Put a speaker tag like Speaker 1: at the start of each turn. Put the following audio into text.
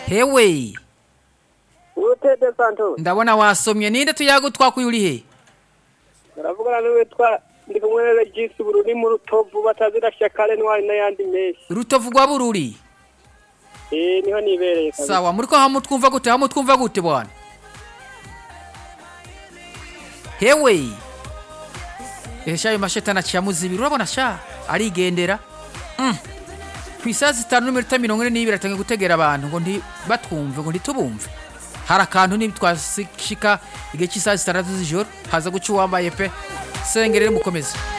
Speaker 1: hewe
Speaker 2: Utede Santos.
Speaker 1: ndabona wasomye ninde tuyago twakuye uri he
Speaker 2: Baravugana n'uwitwa ndi kumwe na Regis Bururi mu Rutovu batazira Shakale n'wari n'ayandi menshi.
Speaker 1: rutovu rwa bururi
Speaker 2: Eh niho nibereye kabisa.
Speaker 1: sawa muriko hamwe twumva gute hamwe twumva gute bwana hewe esha ayo mashetani aciye amuzibira urabona sha arigendera Mm. ku isaha zitanu n'iminota mirongo ine n'ibiri atangiye gutegera abantu ngo ntibatwumve ngo ntitubumve hari akantu nitwashika igihe cy'isaha zitandatu z'ijoro haza guca uwambaye pe sengerere mukomeze